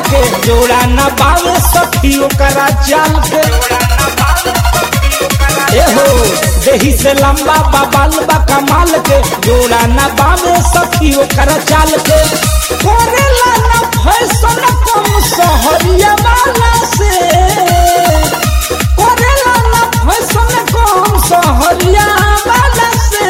के जोड़ा न बावे सखी ओकरा चाल के एहो देही से लंबा बाबाल बा कमाल के जोड़ा न बावे सखी ओकरा चाल के करेला न फैशन कम सहरिया वाला से करेला न फैशन कम सहरिया वाला से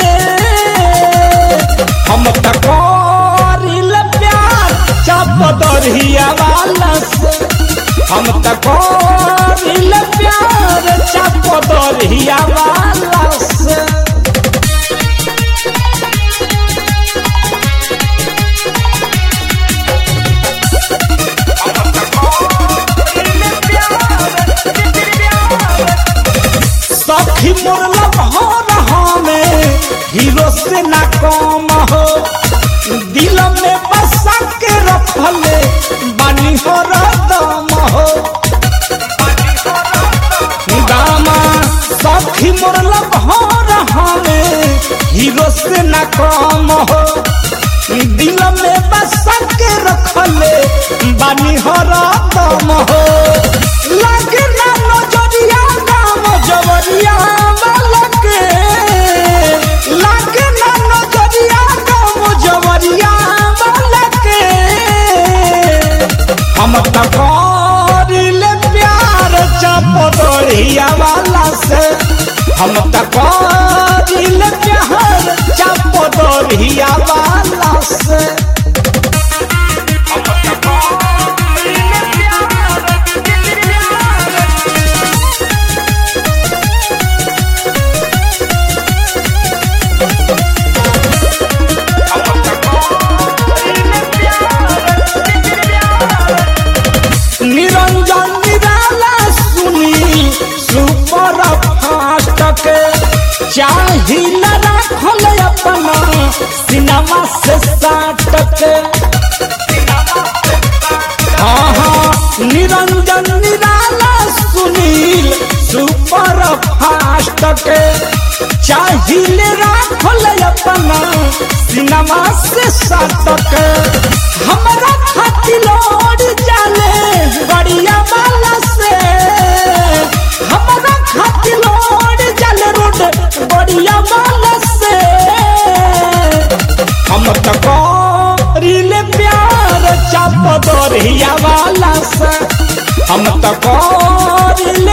हम त करिल प्यार चाप दरहिया वाला से हम त करिल प्यार चाप दरहिया वाला से सखी मोर लभर हमें हीरो से ना कम हो दिल में बसा के रखले बानी हो दम हो दामा सखी मोर लभर हमें हीरो से ना कम हो दिल में बसा के रखले बानी हो दम हो लगे ना नजरिया नाम जवरिया वाला के लगे ना नजरिया नाम जवरिया वाला के हम त करिले प्यार चपदरिया वाला से हम त करिले प्यार चपदरिया वाला से निरंजन निराला सुनी सुपर फास्ट के चाहिल राखल अपना सिनेमा से साट के हाँ हाँ निरंजन निराला सुनील सुपर फास्ट के चाहिल राखल अपना सिनेमा से साट के हमरा खातिर लौट जाले गड़िया वाला से हमरा खातिर लौट जाले रोड गड़िया वाला से हम त करिले प्यार चाप दरिया वाला से हम त करिले